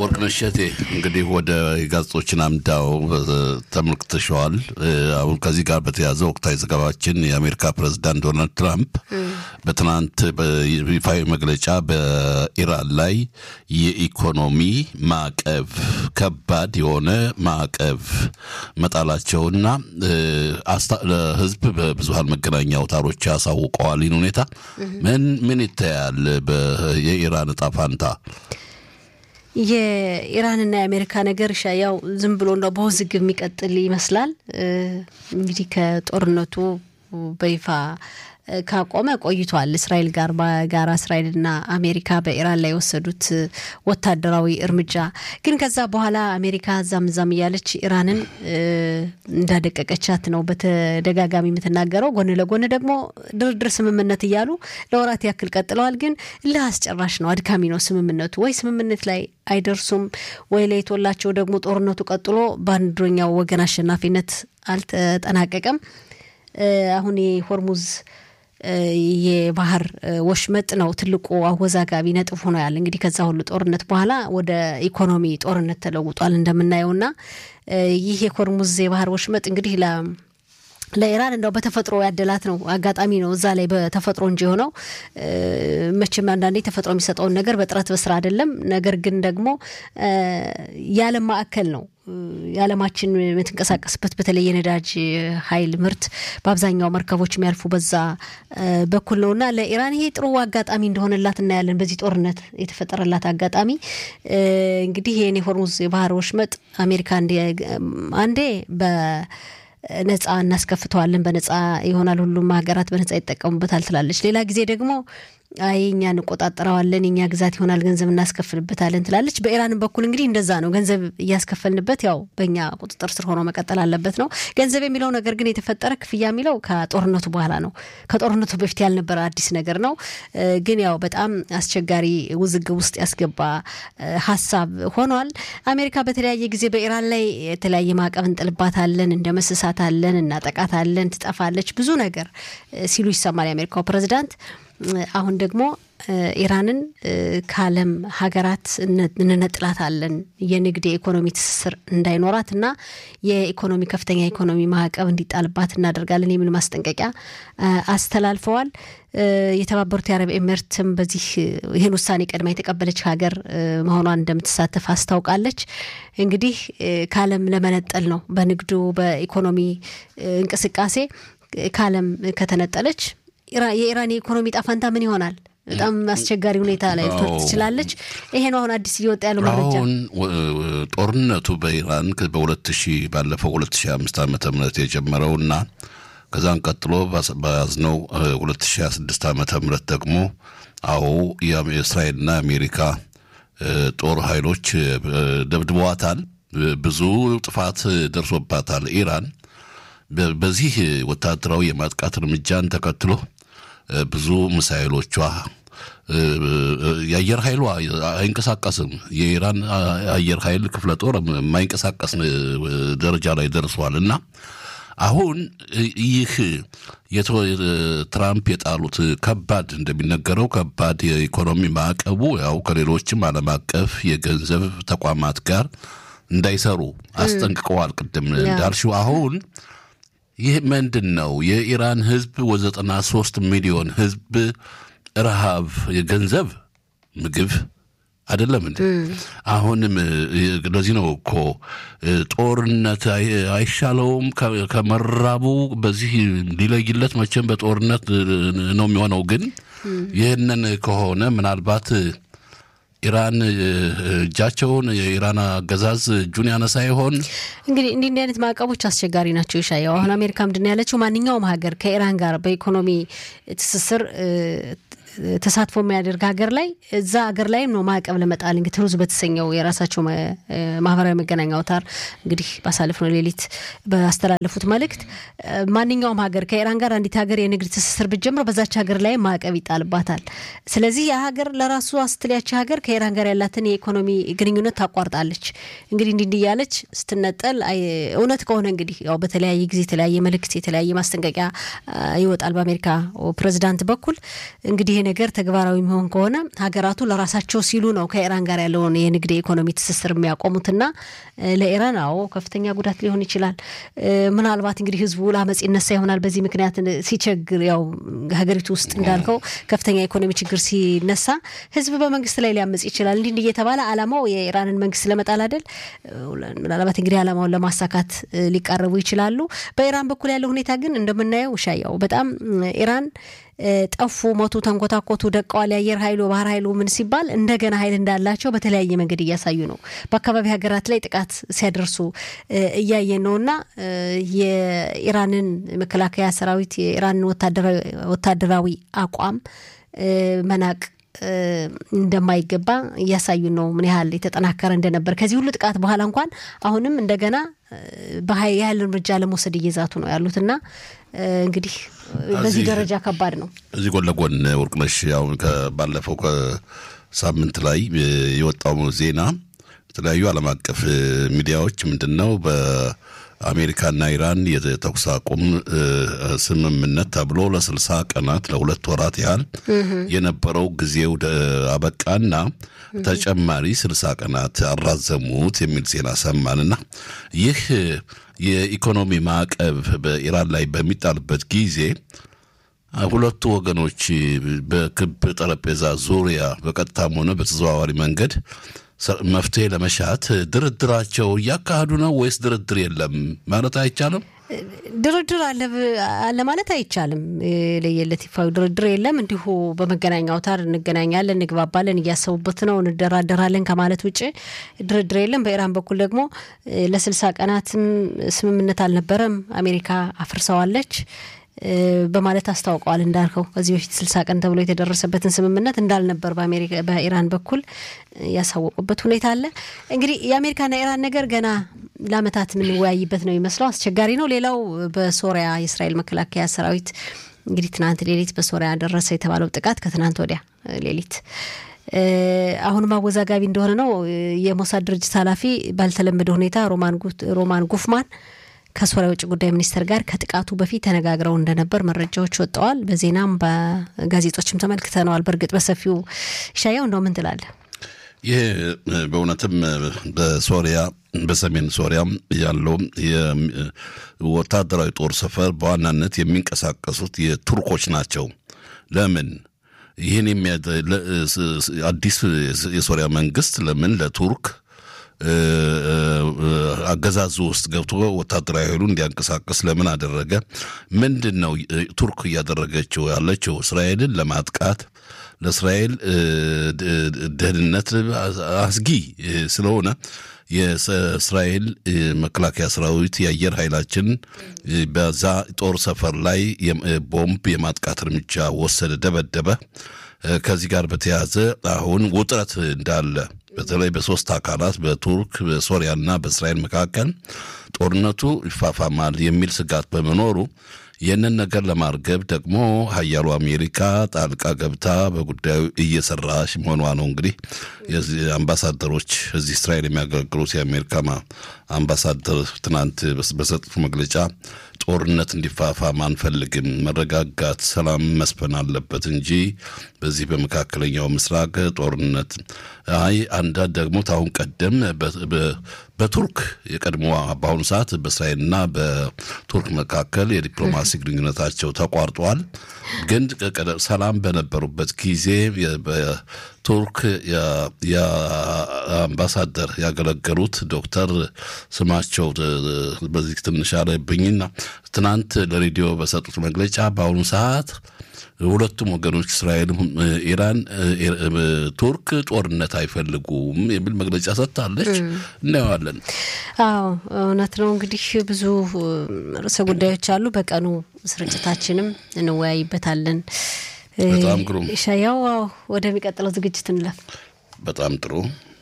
ወርቅነሽ እሸቴ እንግዲህ ወደ ጋዜጦችን አምዳው ተመልክተሸዋል። አሁን ከዚህ ጋር በተያያዘ ወቅታዊ ዘገባችን የአሜሪካ ፕሬዚዳንት ዶናልድ ትራምፕ በትናንት በይፋዊ መግለጫ በኢራን ላይ የኢኮኖሚ ማዕቀብ ከባድ የሆነ ማዕቀብ መጣላቸውና ለሕዝብ በብዙሀን መገናኛ አውታሮች ያሳውቀዋል። ይህን ሁኔታ ምን ምን ይታያል? የኢራን እጣ ፋንታ የኢራንና የአሜሪካ ነገር ያው ዝም ብሎ እንደው በውዝግብ የሚቀጥል ይመስላል። እንግዲህ ከጦርነቱ በይፋ ካቆመ ቆይቷል። እስራኤል ጋር በጋራ እስራኤልና አሜሪካ በኢራን ላይ የወሰዱት ወታደራዊ እርምጃ ግን ከዛ በኋላ አሜሪካ እዛም እዛም እያለች ኢራንን እንዳደቀቀቻት ነው በተደጋጋሚ የምትናገረው። ጎን ለጎን ደግሞ ድርድር ስምምነት እያሉ ለወራት ያክል ቀጥለዋል። ግን እልህ አስጨራሽ ነው፣ አድካሚ ነው ስምምነቱ። ወይ ስምምነት ላይ አይደርሱም ወይ ለይቶላቸው ደግሞ ጦርነቱ ቀጥሎ በአንደኛው ወገን አሸናፊነት አልተጠናቀቀም። አሁን የሆርሙዝ የባህር ወሽመጥ ነው ትልቁ አወዛጋቢ ነጥብ ሆኖ ያለ እንግዲህ ከዛ ሁሉ ጦርነት በኋላ ወደ ኢኮኖሚ ጦርነት ተለውጧል እንደምናየውና ይህ የሆርሙዝ የባህር ወሽመጥ እንግዲህ ለ ለኢራን እንደው በተፈጥሮ ያደላት ነው አጋጣሚ ነው እዛ ላይ በተፈጥሮ እንጂ የሆነው መቼም አንዳንዴ ተፈጥሮ የሚሰጠውን ነገር በጥረት በስራ አይደለም። ነገር ግን ደግሞ የዓለም ማዕከል ነው የዓለማችን የምትንቀሳቀስበት በተለይ የነዳጅ ኃይል ምርት በአብዛኛው መርከቦች የሚያልፉ በዛ በኩል ነው እና ለኢራን ይሄ ጥሩ አጋጣሚ እንደሆነላት እናያለን። በዚህ ጦርነት የተፈጠረላት አጋጣሚ እንግዲህ ይህን የሆርሙዝ የባህር ወሽመጥ አሜሪካ አንዴ በ ነጻ እናስከፍተዋለን፣ በነጻ ይሆናል፣ ሁሉም ሀገራት በነጻ ይጠቀሙበታል ትላለች። ሌላ ጊዜ ደግሞ አይ እኛ እንቆጣጠረዋለን፣ የኛ ግዛት ይሆናል፣ ገንዘብ እናስከፍልበታለን ትላለች። በኢራንም በኩል እንግዲህ እንደዛ ነው። ገንዘብ እያስከፈልንበት ያው በእኛ ቁጥጥር ስር ሆኖ መቀጠል አለበት ነው። ገንዘብ የሚለው ነገር ግን የተፈጠረ ክፍያ የሚለው ከጦርነቱ በኋላ ነው። ከጦርነቱ በፊት ያልነበረ አዲስ ነገር ነው። ግን ያው በጣም አስቸጋሪ ውዝግብ ውስጥ ያስገባ ሀሳብ ሆኗል። አሜሪካ በተለያየ ጊዜ በኢራን ላይ የተለያየ ማዕቀብ እንጥልባታለን፣ እንደመስሳታለን፣ እናጠቃታለን፣ ትጠፋለች ብዙ ነገር ሲሉ ይሰማል የአሜሪካው ፕሬዚዳንት። አሁን ደግሞ ኢራንን ከዓለም ሀገራት እንነጥላታለን የንግድ የኢኮኖሚ ትስስር እንዳይኖራት እና የኢኮኖሚ ከፍተኛ የኢኮኖሚ ማዕቀብ እንዲጣልባት እናደርጋለን የሚል ማስጠንቀቂያ አስተላልፈዋል። የተባበሩት የአረብ ኤሚሬትም በዚህ ይህን ውሳኔ ቀድማ የተቀበለች ሀገር መሆኗን እንደምትሳተፍ አስታውቃለች። እንግዲህ ከዓለም ለመነጠል ነው በንግዱ በኢኮኖሚ እንቅስቃሴ ከዓለም ከተነጠለች የኢራን የኢኮኖሚ ጣፋንታ ምን ይሆናል? በጣም አስቸጋሪ ሁኔታ ላይ ልትወርድ ትችላለች። ይሄ ነው አሁን አዲስ እየወጣ ያለው መረጃ። አሁን ጦርነቱ በኢራን በሁለት ሺህ ባለፈው ሁለት ሺህ አምስት ዓመተ ምህረት የጀመረውና ከዛን ቀጥሎ በያዝነው ሁለት ሺህ ሀያ ስድስት ዓመተ ምህረት ደግሞ አዎ የእስራኤልና የአሜሪካ ጦር ኃይሎች ደብድበዋታል። ብዙ ጥፋት ደርሶባታል ኢራን በዚህ ወታደራዊ የማጥቃት እርምጃን ተከትሎ ብዙ ሚሳይሎቿ የአየር ኃይሏ አይንቀሳቀስም። የኢራን አየር ኃይል ክፍለ ጦር የማይንቀሳቀስ ደረጃ ላይ ደርሷል እና አሁን ይህ ትራምፕ የጣሉት ከባድ እንደሚነገረው ከባድ የኢኮኖሚ ማዕቀቡ ያው ከሌሎችም ዓለም አቀፍ የገንዘብ ተቋማት ጋር እንዳይሰሩ አስጠንቅቀዋል። ቅድም እንዳልሽው አሁን ይህ ምንድን ነው? የኢራን ህዝብ ወዘጠና ሶስት ሚሊዮን ህዝብ ረሃብ፣ የገንዘብ ምግብ አይደለም እንዴ? አሁንም ለዚህ ነው እኮ ጦርነት አይሻለውም ከመራቡ በዚህ ሊለይለት መቼም በጦርነት ነው የሚሆነው። ግን ይህንን ከሆነ ምናልባት ኢራን እጃቸውን የኢራን አገዛዝ እጁን ያነሳ ይሆን? እንግዲህ እንዲህ እንዲህ አይነት ማዕቀቦች አስቸጋሪ ናቸው። ይሻየው አሁን አሜሪካ ምንድን ያለችው ማንኛውም ሀገር ከኢራን ጋር በኢኮኖሚ ትስስር ተሳትፎ የሚያደርግ ሀገር ላይ እዛ ሀገር ላይም ነው ማዕቀብ ለመጣል እንግዲህ ትሩዝ በተሰኘው የራሳቸው ማህበራዊ መገናኛ አውታር እንግዲህ ባሳለፍነው ሌሊት ባስተላለፉት መልእክት ማንኛውም ሀገር ከኢራን ጋር አንዲት ሀገር የንግድ ትስስር ብትጀምር በዛች ሀገር ላይ ማዕቀብ ይጣልባታል። ስለዚህ የሀገር ለራሱ አስትሊያች ሀገር ከኢራን ጋር ያላትን የኢኮኖሚ ግንኙነት ታቋርጣለች። እንግዲህ እንዲህ እንዲህ እያለች ስትነጠል እውነት ከሆነ እንግዲህ ያው በተለያየ ጊዜ የተለያየ መልእክት የተለያየ ማስጠንቀቂያ ይወጣል በአሜሪካ ፕሬዚዳንት በኩል እንግዲህ ነገር ተግባራዊ የሚሆን ከሆነ ሀገራቱ ለራሳቸው ሲሉ ነው ከኢራን ጋር ያለውን የንግድ የኢኮኖሚ ትስስር የሚያቆሙትና ለኢራን አዎ ከፍተኛ ጉዳት ሊሆን ይችላል። ምናልባት እንግዲህ ህዝቡ ለአመፅ ይነሳ ይሆናል። በዚህ ምክንያት ሲቸግር ያው ሀገሪቱ ውስጥ እንዳልከው ከፍተኛ የኢኮኖሚ ችግር ሲነሳ ህዝብ በመንግስት ላይ ሊያመፅ ይችላል። እንዲህ እንዲህ እየተባለ አላማው የኢራንን መንግስት ለመጣል አይደል? ምናልባት እንግዲህ አላማውን ለማሳካት ሊቃረቡ ይችላሉ። በኢራን በኩል ያለው ሁኔታ ግን እንደምናየው ሻያው በጣም ኢራን ጠፉ፣ ሞቱ፣ ተንኮታኮቱ፣ ደቀዋል፣ የአየር ኃይሉ ባህር ኃይሉ ምን ሲባል እንደገና ኃይል እንዳላቸው በተለያየ መንገድ እያሳዩ ነው። በአካባቢ ሀገራት ላይ ጥቃት ሲያደርሱ እያየን ነው እና የኢራንን መከላከያ ሰራዊት የኢራንን ወታደራዊ አቋም መናቅ እንደማይገባ እያሳዩ ነው። ምን ያህል የተጠናከረ እንደነበር ከዚህ ሁሉ ጥቃት በኋላ እንኳን አሁንም እንደገና የኃይል እርምጃ ለመውሰድ እየዛቱ ነው ያሉት እና እንግዲህ በዚህ ደረጃ ከባድ ነው። እዚህ ጎን ለጎን ወርቅነሽ ያው ባለፈው ከሳምንት ላይ የወጣው ዜና የተለያዩ ዓለም አቀፍ ሚዲያዎች ምንድን ነው አሜሪካና ኢራን የተኩስ አቁም ስምምነት ተብሎ ለስልሳ ቀናት ለሁለት ወራት ያህል የነበረው ጊዜው አበቃና ተጨማሪ ስልሳ ቀናት አራዘሙት የሚል ዜና ሰማንና ይህ የኢኮኖሚ ማዕቀብ በኢራን ላይ በሚጣልበት ጊዜ ሁለቱ ወገኖች በክብ ጠረጴዛ ዙሪያ በቀጥታም ሆነ በተዘዋዋሪ መንገድ መፍትሄ ለመሻት ድርድራቸው እያካሄዱ ነው ወይስ ድርድር የለም ማለት አይቻልም? ድርድር አለ ማለት አይቻልም። ለየለት ይፋዊ ድርድር የለም። እንዲሁ በመገናኛ አውታር እንገናኛለን፣ እንግባባለን፣ እያሰቡበት ነው፣ እንደራደራለን ከማለት ውጭ ድርድር የለም። በኢራን በኩል ደግሞ ለስልሳ ቀናትም ስምምነት አልነበረም፣ አሜሪካ አፍርሰዋለች በማለት አስታውቀዋል። እንዳልከው ከዚህ በፊት ስልሳ ቀን ተብሎ የተደረሰበትን ስምምነት እንዳልነበር በኢራን በኩል ያሳወቁበት ሁኔታ አለ። እንግዲህ የአሜሪካና ኢራን ነገር ገና ለዓመታት የምንወያይበት ነው የሚመስለው። አስቸጋሪ ነው። ሌላው በሶሪያ የእስራኤል መከላከያ ሰራዊት እንግዲህ ትናንት ሌሊት በሶሪያ ደረሰ የተባለው ጥቃት ከትናንት ወዲያ ሌሊት አሁንም አወዛጋቢ እንደሆነ ነው። የሞሳድ ድርጅት ኃላፊ ባልተለመደ ሁኔታ ሮማን ጉፍማን ከሶሪያ ውጭ ጉዳይ ሚኒስትር ጋር ከጥቃቱ በፊት ተነጋግረው እንደነበር መረጃዎች ወጥተዋል። በዜናም በጋዜጦችም ተመልክተነዋል። በእርግጥ በሰፊው ይሻያው እንደው ምን ትላለህ? ይህ በእውነትም በሶሪያ በሰሜን ሶሪያ ያለው ወታደራዊ ጦር ሰፈር በዋናነት የሚንቀሳቀሱት የቱርኮች ናቸው። ለምን ይህን አዲስ የሶሪያ መንግስት ለምን ለቱርክ አገዛዙ ውስጥ ገብቶ ወታደራዊ ኃይሉ እንዲያንቀሳቀስ ለምን አደረገ? ምንድን ነው ቱርክ እያደረገችው ያለችው? እስራኤልን ለማጥቃት ለእስራኤል ደህንነት አስጊ ስለሆነ የእስራኤል መከላከያ ሰራዊት የአየር ኃይላችን በዛ ጦር ሰፈር ላይ ቦምብ የማጥቃት እርምጃ ወሰደ፣ ደበደበ። ከዚህ ጋር በተያያዘ አሁን ውጥረት እንዳለ በተለይ በሶስት አካላት በቱርክ በሶሪያና በእስራኤል መካከል ጦርነቱ ይፋፋማል የሚል ስጋት በመኖሩ ይህንን ነገር ለማርገብ ደግሞ ሀያሉ አሜሪካ ጣልቃ ገብታ በጉዳዩ እየሰራች መሆኗ ነው። እንግዲህ አምባሳደሮች እዚህ እስራኤል የሚያገለግሉት የአሜሪካ አምባሳደር ትናንት በሰጡት መግለጫ ጦርነት እንዲፋፋም አንፈልግም፣ መረጋጋት፣ ሰላም መስፈን አለበት እንጂ በዚህ በመካከለኛው ምስራቅ ጦርነት አይ አንዳንድ ደግሞ ታሁን ቀደም በቱርክ የቀድሞ በአሁኑ ሰዓት በእስራኤልና በቱርክ መካከል የዲፕሎማሲ ግንኙነታቸው ተቋርጧል። ግን ሰላም በነበሩበት ጊዜ በቱርክ የአምባሳደር ያገለገሉት ዶክተር ስማቸው በዚህ ትንሽ አለብኝና ትናንት ለሬዲዮ በሰጡት መግለጫ በአሁኑ ሰዓት ሁለቱም ወገኖች እስራኤልም ኢራን ቱርክ ጦርነት አይፈልጉም የሚል መግለጫ ሰጥታለች። እናየዋለን። አዎ እውነት ነው። እንግዲህ ብዙ ርዕሰ ጉዳዮች አሉ። በቀኑ ስርጭታችንም እንወያይበታለን። በጣም ግሩም ሻያው ወደሚቀጥለው ዝግጅት እንለፍ። በጣም ጥሩ